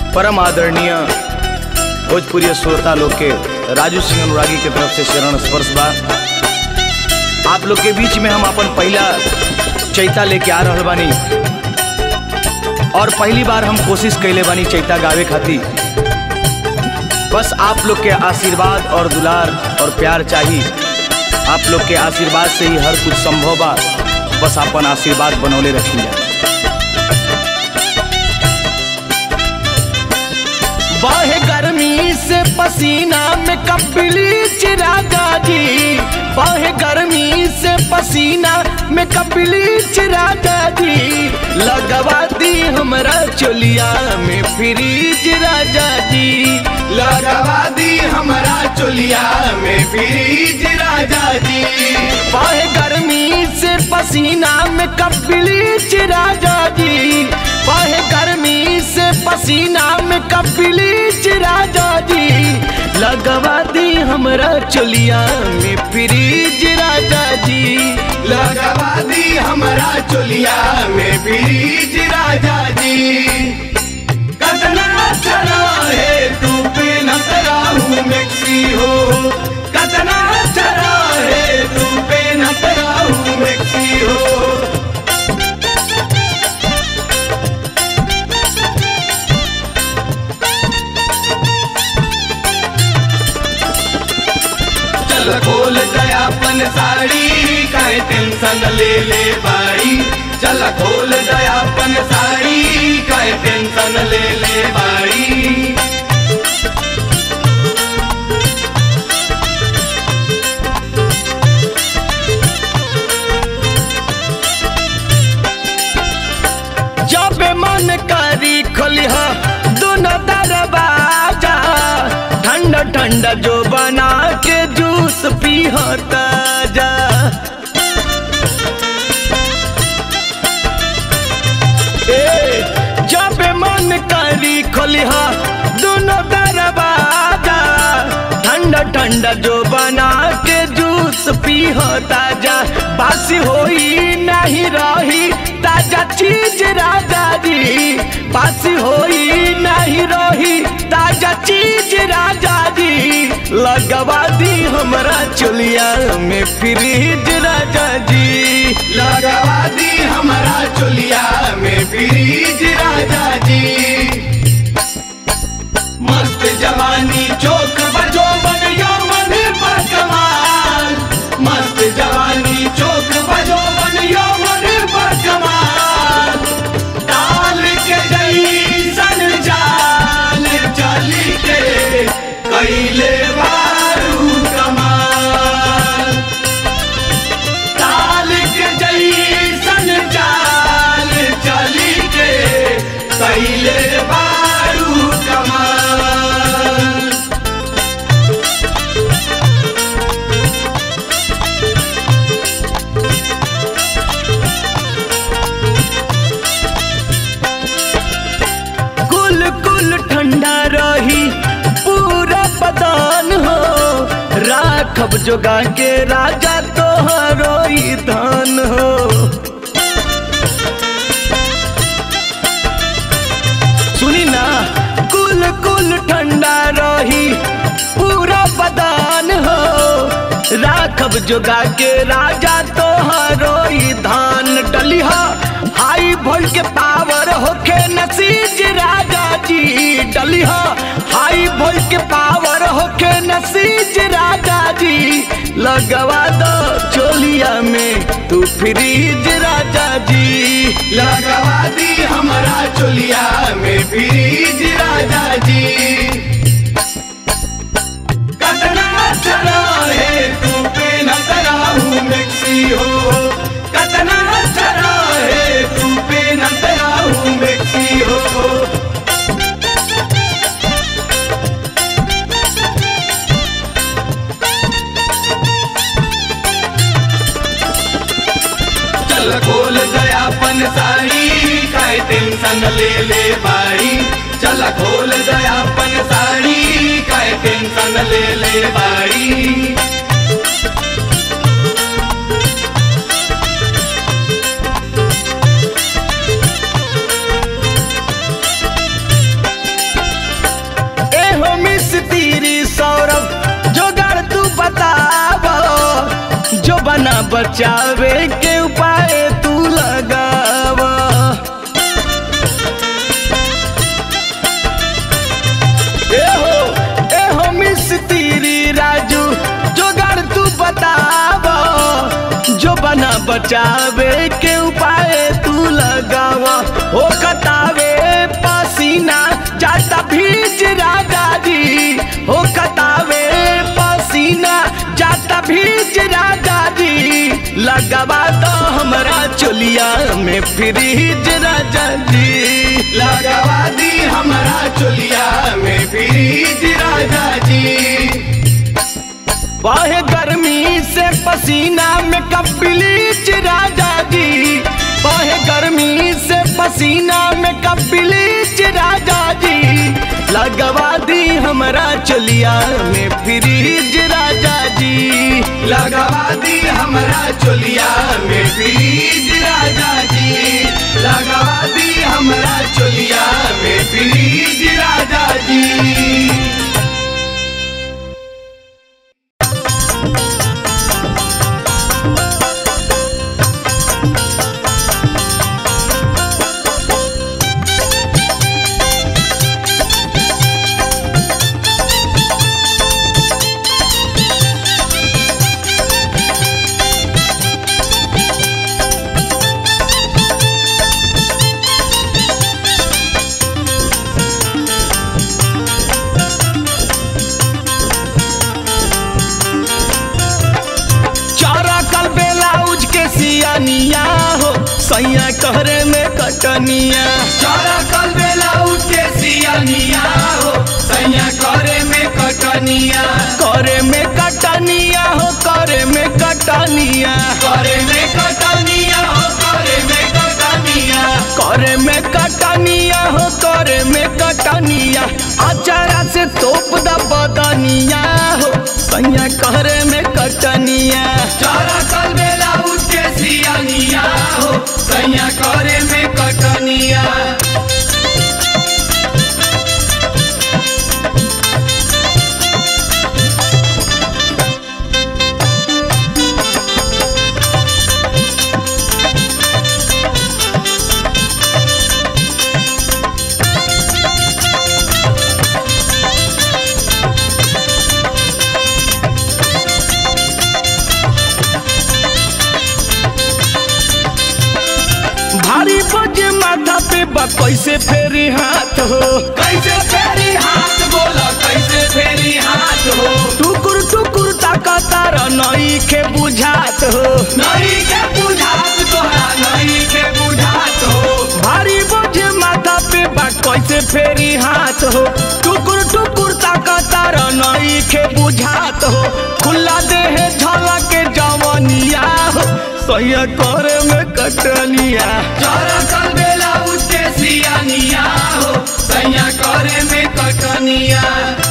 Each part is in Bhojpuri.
परम आदरणीय भोजपुरी श्रोता लोग के राजू सिंह अनुरागी के तरफ से शरण स्पर्श बा आप लोग के बीच में हम अपन पहला चैता लेके आ रहल बानी और पहली बार हम कोशिश कैले बानी चैता गावे खातिर बस आप लोग के आशीर्वाद और दुलार और प्यार चाहिए आप लोग के आशीर्वाद से ही हर कुछ संभव बा बस अपन आशीर्वाद बनौले रखिए बाहे गर्मी से पसीना में कपली चिरागा जी बाहे गर्मी से पसीना में कपली चिरागा जी लगवा दी हमरा चोलिया में फ्रीज राजा जी लगवा दी हमारा चोलिया में फ्रीज राजा जी बाहे गर्मी से पसीना में कपली चिरागा जी बाहे गर्मी से पसीना में कपली राजा जी लगवा दी हमरा चोलिया में फ्रीज राजा जी लगवा दी हमारा चोलिया में फ्रीज राजा जी कतना चला है तू पे न हूँ मिक्सी हो कतना चला है तू पे न हूँ मिक्सी हो चल खोल दयापन साड़ी काहे टेंशन ले ले बाड़ी चल खोल दयापन साड़ी काहे टेंशन ले ले बाड़ी जब मन करी खोलिहा दोनों दरवाजा ठंडा ठंडा जो बना के जूस पी ताजा ए, जब मन करी खोलिहा दोनों दरवाजा ठंडा ठंडा जो बना के जूस पी ताजा बासी होई नहीं रही ताजा चीज राजा जी बासी होई नहीं रही ताजा चीज राजा जी लगवा दी हमरा चुलिया में फ्रीज राजा जी लगवा दी हमारा चोलिया में फ्रीज राजा जी मस्त जवानी चौक बजो बन यौवन पर कमाल मस्त जवानी चौक बजो बन यौवन पर कमाल डाल के जैसन जाल चली के कैले बारू कमाल ताल के जैसन चाल चली के कैले बारू कमाल कुल कुल ठंडा रही पूरा बदान हो राखब जोगा के राजा तोहरो ही धान हो सुनी ना कुल कुल ठंडा रही पूरा बदान हो राखब जोगा के राजा तोहरो ही धान डलिहा हाई भोल के पावर होके नसीज राजा जी डलिहा हाई भोल के पावर होके नसीज राजा जी लगवा दो चोलिया में तू फ्रीज राजा जी लगवा दी हमारा चोलिया में फ्रीज राजा जी कतना चला है तू पे न हूँ मिक्सी हो कतना चला है तू पे न हूँ मिक्सी हो चल खोल दयापन साड़ी काय टेंशन ले ले बाड़ी चल खोल दयापन साड़ी काय टेंशन ले ले बाड़ी बताव जो बना बचावे के उपाय तू लगाव एहो एहो मिस्त्री राजू जोगाड़ तू बताव जो बना बचावे के उपाय तू लगाव ओ कतावे पसीना जाता भीज राजा जी ओ कतावे पसीना जाता भीज राजा जी लगवा दो हमरा चोलिया में फ्रीज राजा जी लगवा दी हमारा चोलिया में फ्रीज राजा जी बहे गर्मी से पसीना में कब ब्लीच राजा जी बहे गर्मी से पसीना में कब ब्लीच राजा जी लगवा दी हमरा चलिया में फ्रीज राजा जी लगवा दी हमारा चोलिया में फ्रीज राजा जी लगवा दी हमारा चोलिया में फ्रीज राजा जी चारा कल बेलाउज के सियानिया हो सैया कहरे में कटनिया चारा कल बेला उठ के सियानिया हो सैया करे में कटनिया करे में कटनिया हो करे में कटनिया करे में कटनिया हो करे में कटनिया करे में कटनिया हो करे में कटनिया अचारा से तोप द बदनिया हो सैया करे में कटनिया चारा कल बेला उठ के सियानिया हो सैया करे में कटनिया भारी बजे माथा पे बा कैसे फेरी हाथ हो कैसे फेरी हाथ बोला कैसे फेरी हाथ हो टुकुर टुकुर ताका तारा नई के बुझात हो नई के बुझात तोहरा नई के बुझात हो भारी बोझ माथा पे बा कैसे फेरी हाथ हो टुकुर टुकुर ताका तारा नई के बुझात हो खुला देह झलक के जवनिया हो सैया करे में कटनिया चारा कल बेला उठ के सियानिया हो सैया करे में कटनिया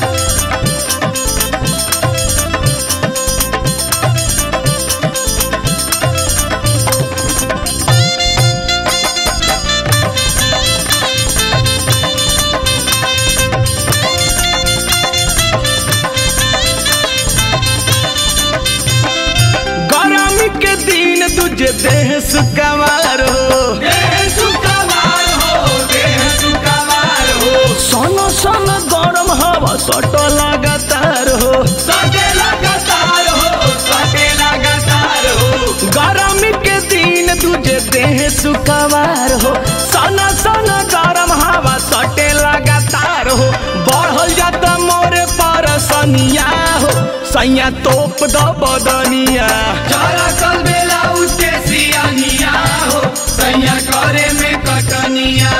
गरमी के दिन तुझे देह सुकवार हो देह सुकवार हो देह सुकवार हो सोनो सन गरम हवा सट लगातार हो सटे लगातार हो सटे लगातार हो गरमी के दिन तुझे देह सुकवार हो सना सना गरम हवा सटे लगातार हो बढ़ल जाता मोरे परसनिया हो सैया तोप द बदनिया चारा कल बेला उठ के सियानिया हो सैया करे में कटनिया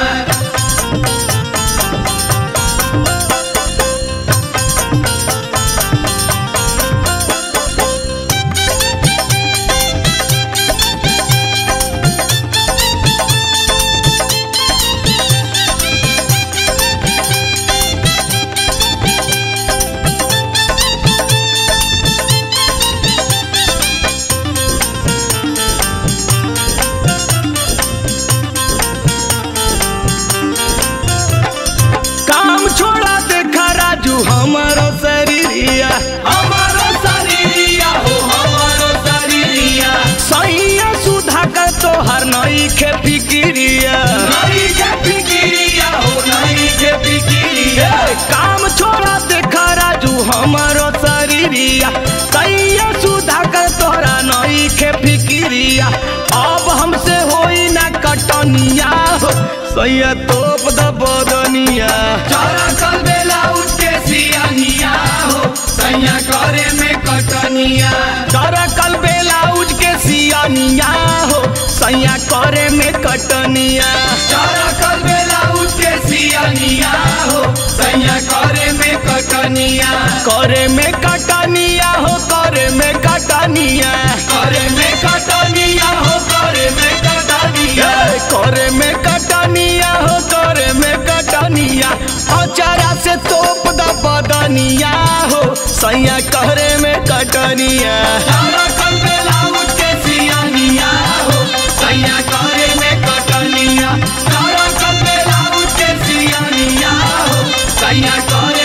सैया तोप द बदनिया चारा कल बेला उठ के सियानिया हो सैया करे में कटनिया तारा कल बेला उज के सियानिया हो सैया करे में कटनिया चारा कल बेला उठ के सियानिया हो सैया करे में कटनिया करे में कटनिया हो करे में कटनिया करे में कटनिया हो करे में कटनिया ए, करे में कटनिया हो करे में कटनिया अचारा से तोप द बदनिया हो सैया करे में कटनिया चारा कल बेला उठ के सियानिया हो सैया करे में कटनिया चारा कल बेला उठ के सियानिया हो सैया करे